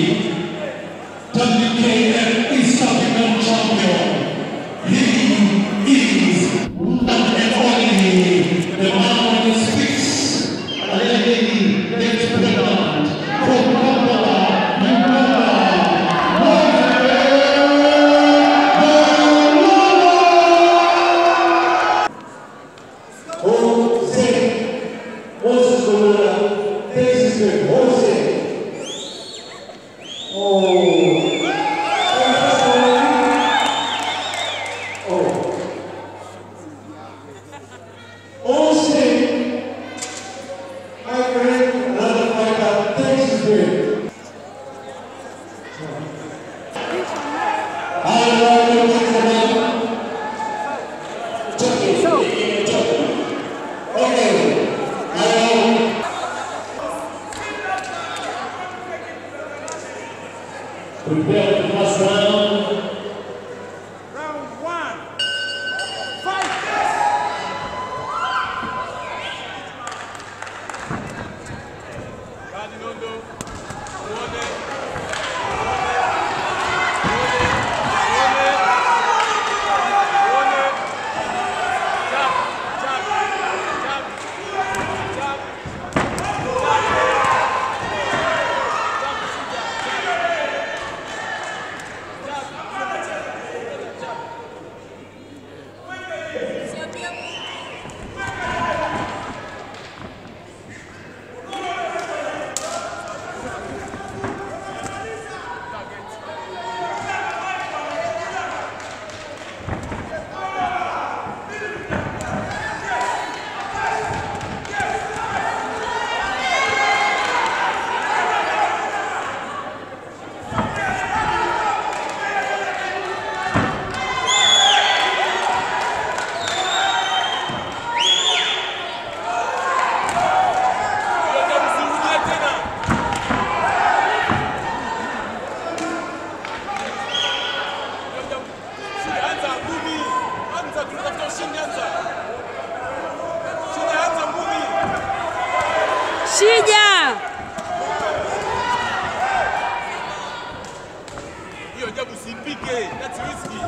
WKF East African Champion. He is one and only the man on the streets. Already next president from Kampala, Uganda. Jose, Moses Gorilla, this is good. Jose. Oh. Oh. Jose, my friend, another fighter, this is good. Prepare the first round. Round one. Fight! Kadi Nondo. Muone. Muone. Muone. Jab. Jab. Jab. Jab. Ndio msirudie tena. Ndio shida anza ngumi. Anza tunatafuta ushindi anza. Shida anza ngumi. Shija, Hiyo jabu usipike. That's risky.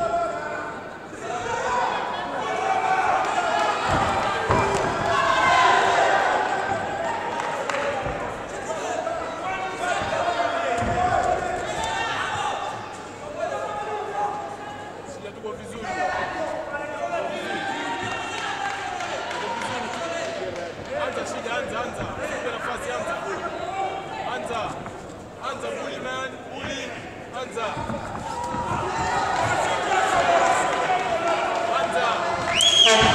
Shida tuko vizuri. Anza shida, anza, anza. Usipe nafasi, anza. Anza. Anza bully man, bully. Anza. Anza.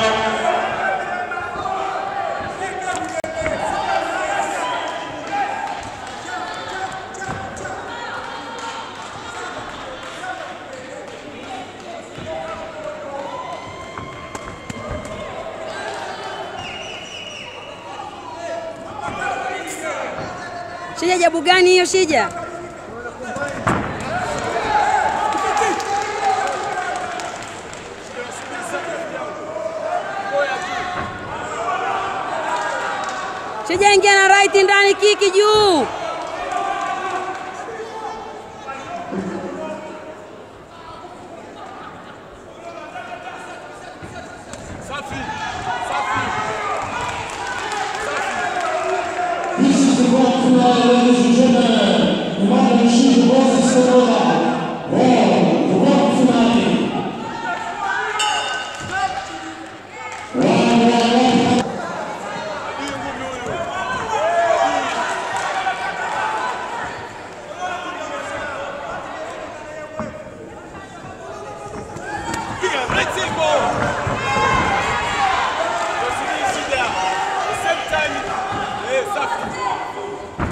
Shija jabu gani hiyo Shija? Shija ingia na right ndani, kiki juu. Safi. Safi. This is the grand finale, ladies and gentlemen. The man who shoot the boss is Sonora. Well, the grand finale. Round one, round Adui ngumi huyu. Piga right elbow. Usini shida. The same time. Eh, safi.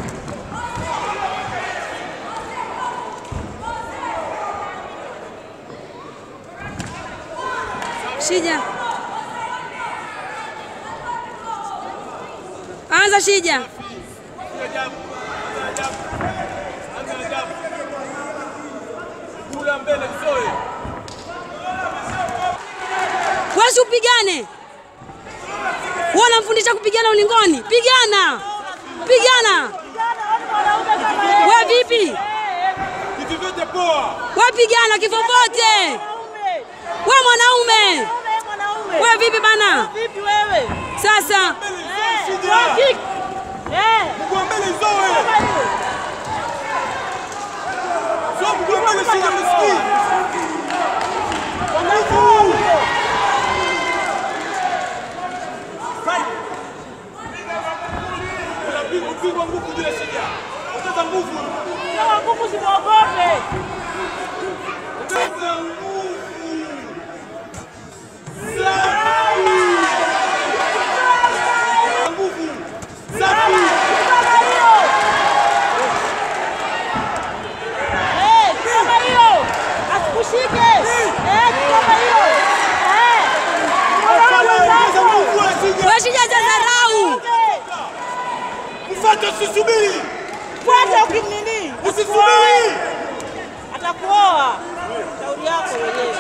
Shija, anza Shija. Piga jabu. Anza jabu. Anza jabu. Kula mbele mzoe. Wewe upigane. Wewe unamfundisha kupigana ulingoni? Pigana. Pigana. Wewe vipi? poa. Wapigana kifofote. We mwanaume. We vipi bana? Vipi wewe? Sasa Eh, throw kick. Eh, Mguu wa mbele zoe. kama hiyo. Sio mguu wa mbele shida msikii. Kwa nguvu. Unapigwa upigwa nguvu bila shida. Ongeza nguvu. Kama nguvu simwogope. Ongeza nguvu. Safi. Nguvu. Safi. Kama hiyo. Eh, kama hiyo. Asikushike. Eh, kama hiyo. Eh. Fala, ongeza Mwanangu nguvu wala shida. we shija cha dharau. Mfuate usisubiri. Fuata ukimnini. Usisubiri. Atakuoa. Shauri yako wenyewe.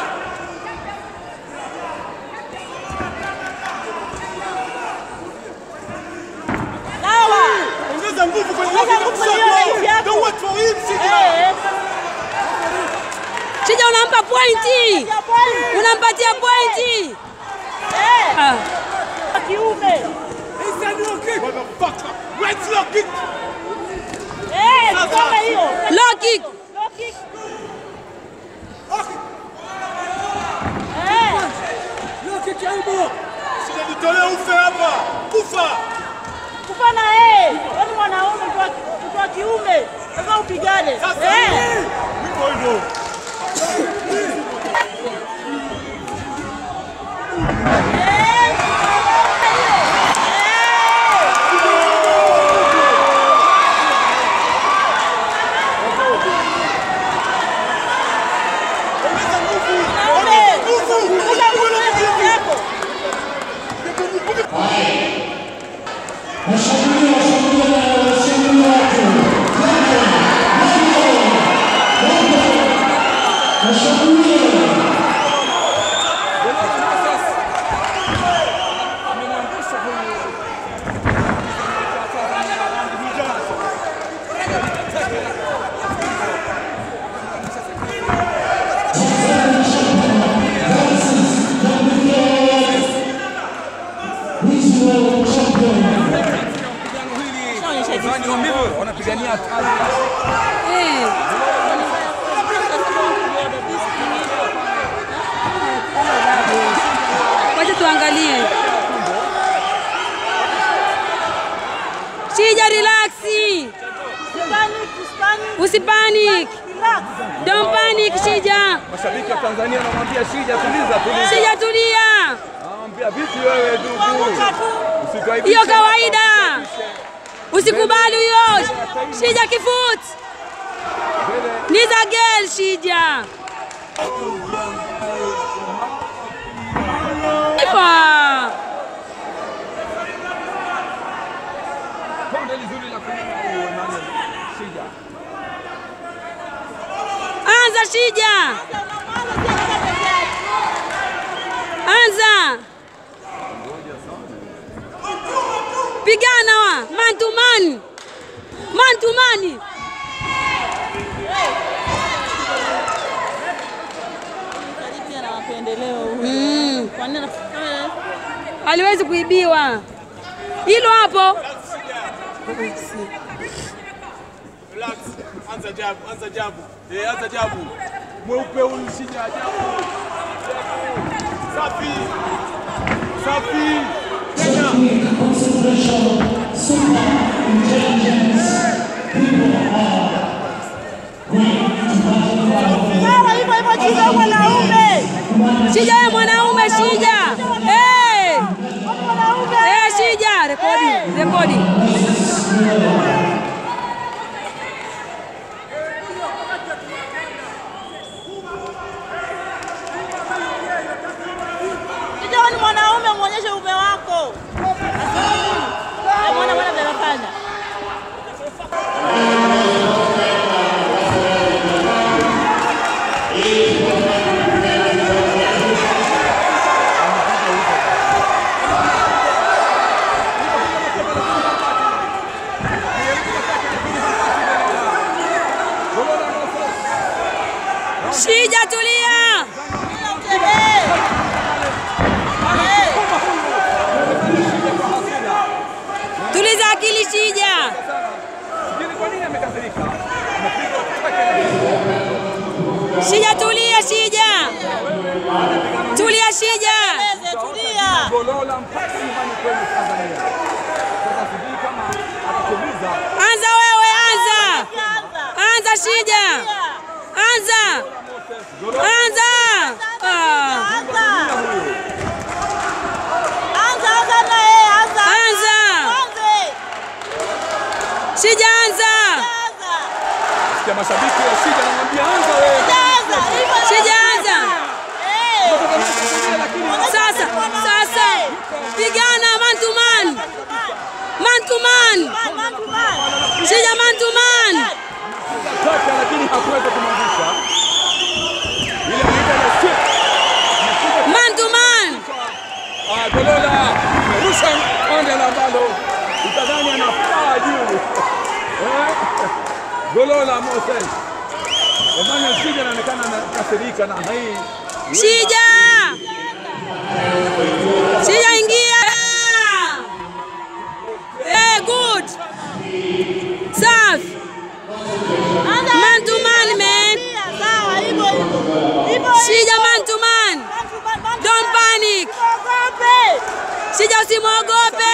Sawa. Ongeza nguvu kwenye Ongeza nguvu nguvu kwenye hiyo yako. Don't wait for him, shida. Eh. Shija unampa pointi. Ya bwana. Unampatia pointi. Eh. Ah. Kiume. Motherfucker. Right low kick. Eh, kama hiyo. Low kick. Low kick. Eh. Shida nitolee ufe hapa. Kufa. Kufana eh. Wewe ni mwanaume mtu wa- mtu wa kiume. Lazima upigane. Sasa Eh. hivyo hivyo. Ongeza nguvu. Ongeza nguvu. Ongeza nguvu kwenye kiume yako. Washambulia, washambulia, washambulia watu. Washambulia. He's the world champion. wanapigania hatari. Eh. Wacha tuangalie. Shija, relaxi. Panic, panic. Usipanic. Relax. Don't panic, Shija. Mashabiki wa Tanzania wanamwambia Shija, tuliza tuliza. Shija, tulia. Anamwambia vipi wewe ndugu, Kuanguka tu. usikaibishe Hiyo kawaida. Usikubali huyo. Shija kifut. Ni za girl, Shija. Ifa. Konde lizuri la kulinda huyo nani? Shija. Anza Shija. Anza. Pigana wa man to man. Man to man. Karibia na mapendeleo huyu. Mm. Kwa nini anafanya? Aliwezi kuibiwa. Hilo hapo. Relax. Anza jabu, anza jabu. Eh, anza jabu. Mweupe huyu shida jabu. Safi. Safi. Kenya. Technique, concentration, super intelligence. People are going to battle for Sawa hivyo hivyo chini mwanaume. Shija wewe mwanaume Shija. Eh. Mwanaume. Eh Shija, rekodi, rekodi. Kijana ni mwanaume muonyeshe ume wako. Eh, Mwana mwana vile anafanya. Shija tulia. Tuliza akili Shija. Sijui kwa nini amekasirika. Shija tulia Shija. Tulia Shija. Tulia. Golola mpaka nyumbani kwenu Tanzania. Sasa sijui kama atatuliza Anza wewe anza. Anza Shija. Anza. Anza. Ah. Anza. Shija anza. sikia mashabiki wa Shija anamwambia anza wewe. Shija anza. Kutoka Tanzania, lakini Sasa, sasa. Pigana man to man. Man to man. Shija man to man. Kaka lakini hakuweza kumwangusha. Ile anaita ile sweep. Man to man. Ah, Golola amerusha konde la ambalo utadhani anafaa juu. Eh? Golola Moses. Emmanuel Shija anaonekana anakasirika na hii. Shija. Shija ingia. Eh, good. Safi. Man to man, man. Shija man to man. Don't panic. Shija usimwogope.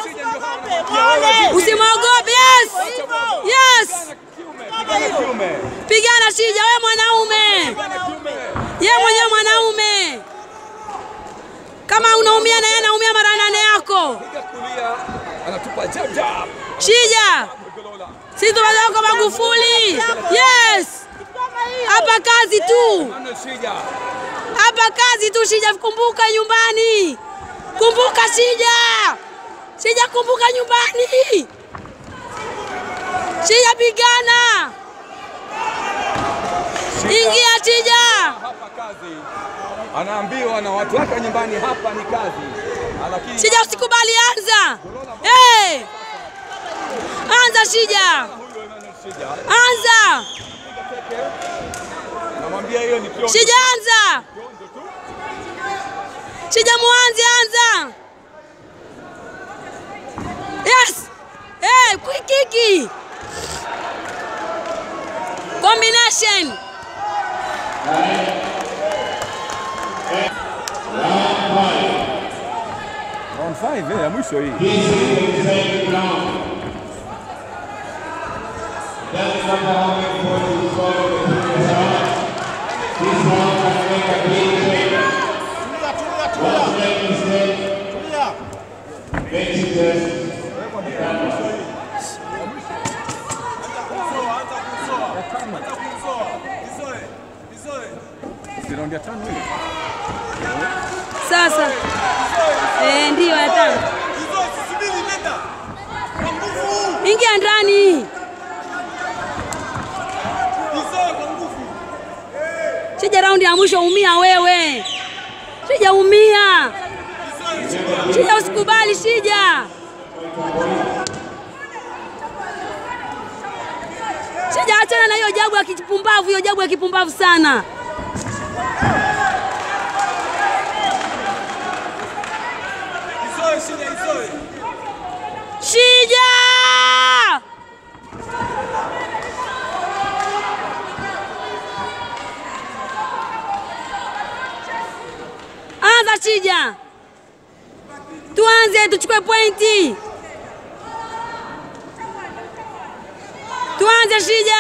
Usimwogope. Yes. Yes. Kiume. Pigana Shija, we mwanaume. Ye mwenyewe mwanaume. Kama unaumia na yeye anaumia mara nane yako. Piga kulia anatupa jab jab. Shija, Golola. sisi tunataka kwa Magufuli. Yes. Hapa kazi tu. Emmanuel Shija. Hapa kazi tu Shija, kumbuka nyumbani. Kumbuka Shija. Shija, kumbuka nyumbani. Shija, pigana. Ingia Shija. hapa kazi, anaambiwa na watu wake wa nyumbani, hapa ni kazi, lakini Shija, usikubali, anza. Hey. Anza Shija, huyu Emmanuel Shija anza anamwambia hiyo ni kionjo Shija, anza kionjo tu. Shija, muanze, anza. Yes. Hey, quick kiki. Combination. Round 5 eh, ya mwisho hii. Si round ya tano hii. Sasa. Eh, ndio ya tano. Ingia ndani. Shija, raundi ya mwisho umia wewe. Shija, umia. Shija, usikubali Shija. Shija, achana na hiyo jabu ya kipumbavu, hiyo jabu ya kipumbavu sana. Shija! Anza Shija. Tuanze tuchukue pointi. Tuanze Shija.